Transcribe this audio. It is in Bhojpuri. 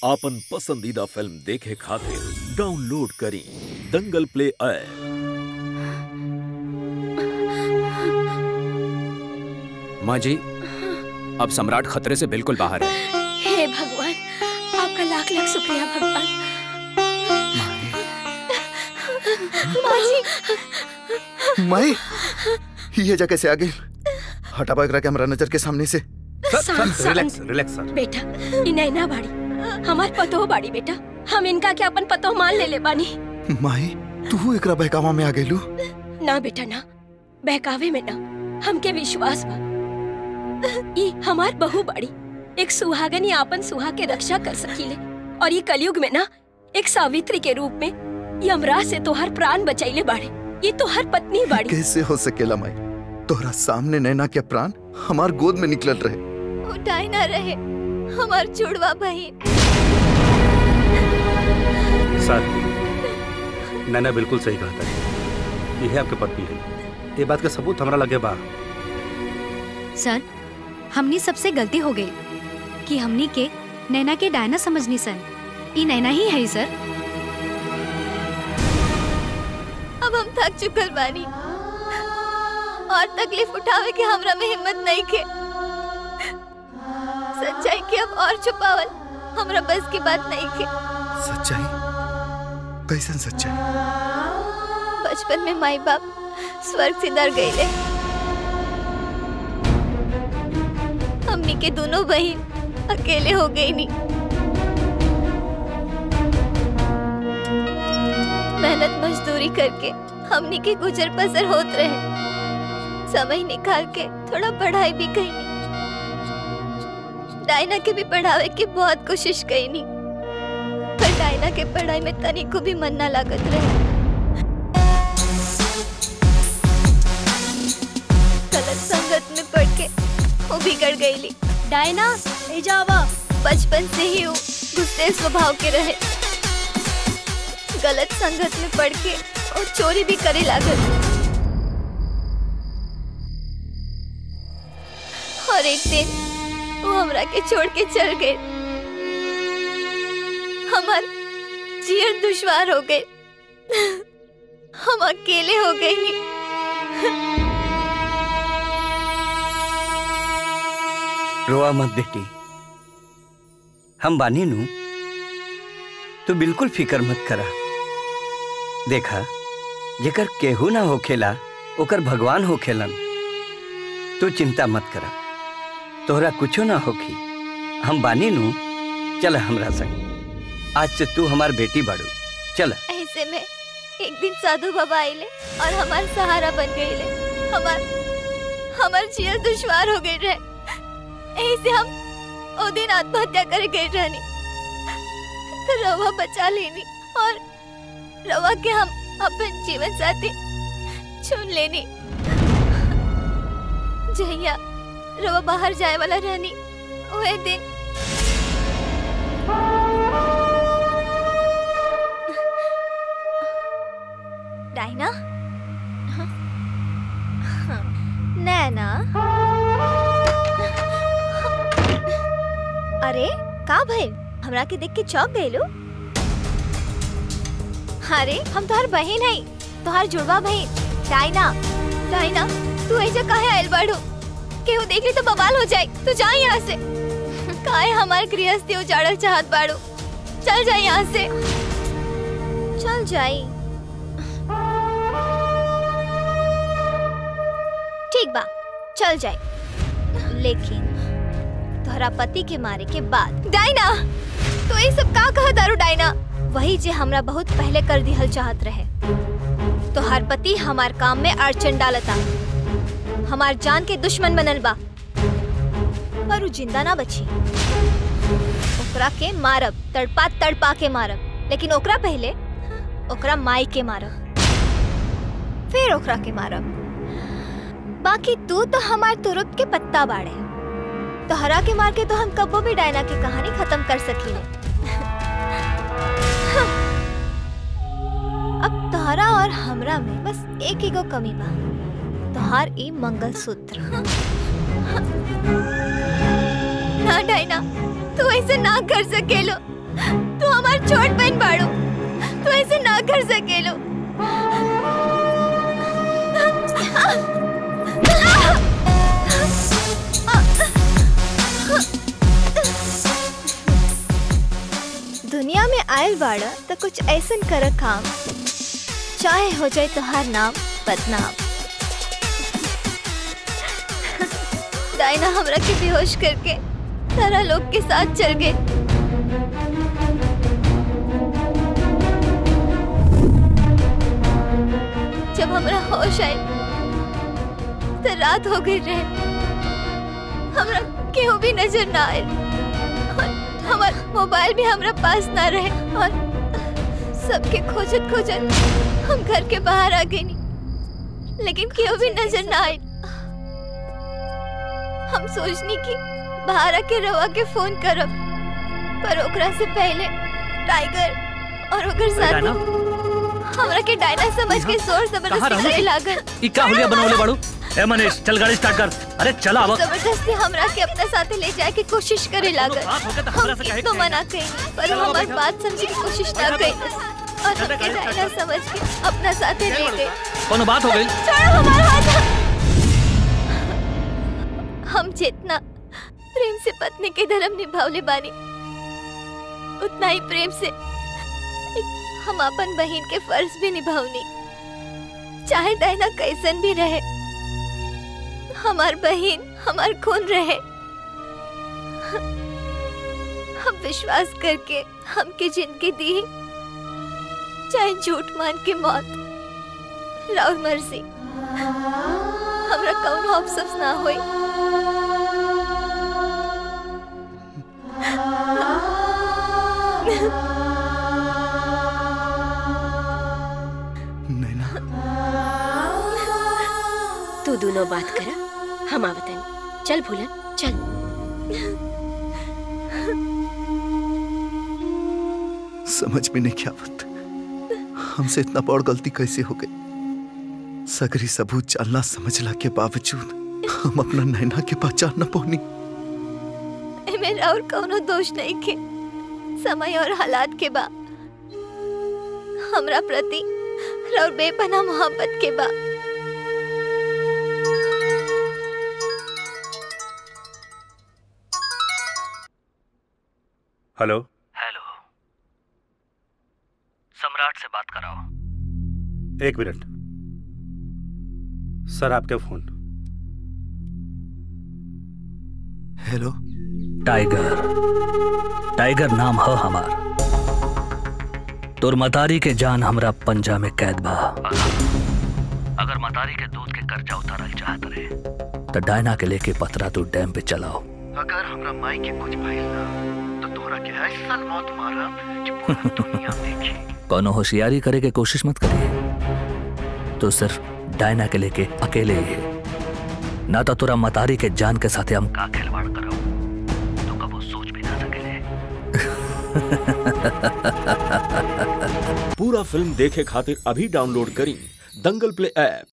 आपन पसंदीदा फिल्म देखे खातिर डाउनलोड करी दंगल प्ले ऐप माँ जी अब सम्राट खतरे से बिल्कुल बाहर है हे भगवान आपका लाख लाख शुक्रिया भगवान माँ जी माई ये जगह कैसे आ गई हटा एकरा के हमरा नजर के सामने से शांत रिलैक्स शांत रिलैक्स सर बेटा ई नैना बाड़ी हमार पतो बाड़ी बेटा हम इनका के अपन पतो मान ले ले बानी माई तू एकरा बहकावा में आ गईलू ना बेटा ना बहकावे में ना हमके विश्वास बा ई हमार बहू बाड़ी एक सुहागन या आपन सुहा के रक्षा कर सकीले और ये कलयुग में ना एक सावित्री के रूप में यमराज से तोहर प्राण बचैले बाड़े ये तोहर पत्नी बाड़ी कैसे हो सकेला माई तोहरा सामने नैना के प्राण हमार गोद में निकलल रहे उठाई ना रहे हमार जुड़वा बहन सर नैना बिल्कुल सही कहा था ये है आपके पत्नी है ये बात का सबूत हमरा लगे बा सर हमनी सबसे गलती हो गई कि हमनी के नैना के डायना समझनी सन ई नैना ही है सर अब हम थक चुकल बानी और तकलीफ उठावे के हमरा में हिम्मत नहीं के सच्चाई के अब और छुपावल हमरा बस की बात नहीं के सच्चाई कैसन सच्चाई बचपन में माई बाप स्वर्ग से डर गए हमनी के दोनों बहन अकेले हो गई नी मेहनत मजदूरी करके हमनी के गुजर बसर होत रहे समय निकाल के थोड़ा पढ़ाई भी कईनी डायना के भी पढ़ावे की बहुत कोशिश कईनी पर डायना के पढ़ाई में तनी को भी मन ना लागत रहे गलत संगत में पड़ के वो बिगड़ गईली डायना ले जावा बचपन से ही वो गुस्से स्वभाव के रहे गलत संगत में पड़ के वो चोरी भी करे लागल और एक दिन वो हमरा के छोड़ के चल गए हमार जीवन दुश्वार हो गए हम अकेले हो गए नहीं रोआ मत बेटी हम बानी नू तू बिल्कुल फिकर मत करा देखा जेकर केहू ना होखेला ओकर भगवान होखेलन तू चिंता मत करा तोहरा कुछो ना होखी हम बानी नू चल हमरा संग आज से तू हमार बेटी बाड़ू चल ऐसे में एक दिन साधु बाबा आइले और हमार सहारा बन गईले हमार हमार जीवन दुश्वार हो गई रहे ऐसे हम ओ दिन आत्महत्या करे गए रहनी तो रवा बचा लेनी और रवा के हम अपन जीवन साथी चुन लेनी जहिया रवा बाहर जाए वाला रहनी वह दिन डायना नैना अरे का भइल हमरा के देख के चौंक गइलो अरे हम तोहर बहन हई तोहर जुड़वा बहन डायना डायना तू ऐसे काहे आइल बाड़ू केहू देख ली तो बवाल हो जाए तू जा यहाँ से काहे हमार गृहस्थी उजाड़ल चाहत बाड़ू चल जा यहाँ से चल जाई ठीक बा चल जाए लेकिन तोहरा पति के मारे के बाद डायना तो ये सब का कहा दारू डायना वही जे हमरा बहुत पहले कर दिहल चाहत रहे तो हर पति हमार काम में अड़चन डालता हमार जान के दुश्मन बनल बा पर उ जिंदा ना बची ओकरा के मारब तड़पा तड़पा के मारब लेकिन ओकरा पहले ओकरा माई के मारब फिर ओकरा के मारब बाकी तू तो हमार तुरुप के पत्ता बाड़े तो हरा के मार के तो हम कबो भी डायना की कहानी खत्म कर सकीले अब तोहरा और हमरा में बस एक एगो कमी बा तोहार ई मंगलसूत्र ना डायना तू ऐसे ना कर सकेलो तू हमार छोट बहन बाड़ू तू ऐसे ना कर सकेलो दुनिया में आयल बाड़ा तो कुछ ऐसन कर काम चाहे हो जाए तुहार नाम बदनाम डायना हमरा के बेहोश करके तारा लोग के साथ चल गए जब हमरा होश आए तो रात हो गई रहे हमरा केहू भी नजर ना आए और हमार मोबाइल भी हमरा पास ना रहे और सबके खोजत खोजत हम घर के बाहर आ गई लेकिन केहू भी नजर ना आए हम सोचनी कि बाहर आके रवा के फोन करब पर ओकरा से पहले टाइगर और ओकर साथी हमरा के डायना समझ के जोर कहाँ जबरदस्ती रहू करे की? लागल ई का हुलिया बनवले बाड़ू ए मनीष चल गाड़ी स्टार्ट कर अरे चला अब जबरदस्ती हमरा के अपने साथे ले जाए की कोशिश करे लागल बात होके तो हम हमरा से कहे कितनो के मना कई पर चलो, वो हमार बैठो। बात समझे की कोशिश ना बैठो, कई और चलो, हमके गाड़ी स्टार्ट डायना करो। समझ के अपना साथे ले गए कोनो बात हो गई छोड़ो हमारा हाथ हम जितना प्रेम से पत्नी के धर्म निभावले बानी उतना ही प्रेम से हम अपन बहन के फर्ज भी निभावनी चाहे डायना कैसन भी रहे हमार बहन हमार खून रहे हम विश्वास करके हमके जिंदगी दी चाहे झूठ मान के मौत राउर मर्जी हमरा कौनो अफसोस ना होई नैना तू दोनों बात करा हम आवतन चल भूलन चल समझ में नहीं क्या बात हमसे इतना बड़ गलती कैसे हो गई सगरी सबूत जानना समझला के बावजूद हम अपना नैना के पहचान न पौनी एमे राउर कौनो दोष नहीं के समय और हालात के बा हमरा प्रति राउर बेपना मोहब्बत के बा हेलो हेलो सम्राट से बात कराओ एक मिनट सर आपका फोन हेलो टाइगर टाइगर नाम है हमार तोर मतारी के जान हमरा पंजा में कैद बा अगर मतारी के दूध के कर्जा उतारल चाहत रहे तो डायना के लेके पतरा तू डैम पे चलाओ अगर हमरा माई के कुछ भइल ना तो तोरा के ऐसा मौत मारब कि पूरा दुनिया देखी कोनो होशियारी करे के कोशिश मत करिए तो सिर्फ डायना के लेके अकेले ही है ना तो तोरा मतारी के जान के साथे हम का खिलवाड़ कराओ तो कबो सोच भी ना सकेले पूरा फिल्म देखे खातिर अभी डाउनलोड करी दंगल प्ले ऐप